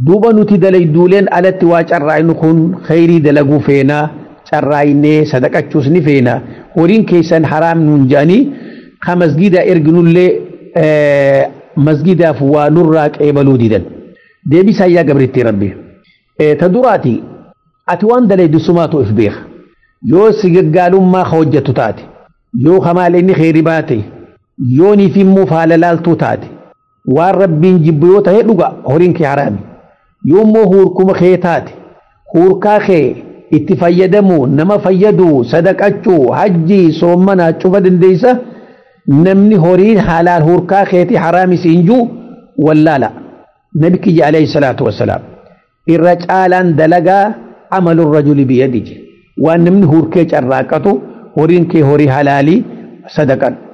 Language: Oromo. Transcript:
duuba nuti dalayduuleen alatti waa carraa'inu kun khayrii dalaguu feenaa carraa'inee sadaqachuus ni feena horiin keessan haraam nuun jedhanii ka masgida erginullee masgidaaf waa nurraa qeebaluu didan deebisaa yaa gabritti rabbi ta duraati ati waan dalaydu sumaatu if beeka yoo si gaggaalummaa ka hojjettu taate yoo kamaal inni kheyri baate yoo niif immoo faala laaltuu taate waan rabbiin jibbu yoo ta'e dhuga horiin kee haraami yoo immoo huurkuma kee taate huurkaa kee itti fayyadamuu nama fayyaduu sadaqachuu hajjii soommanaa cufa dandeeysa namni horiin halaal huurkaa keeti haraami siin juu wallaala nabi kiyya alayhi salaatu wassalaam irra caalaan dalagaa amalu rajuli biyadihi waan namni huurkee carraaqatu horiin kee horii halaalii sadaqan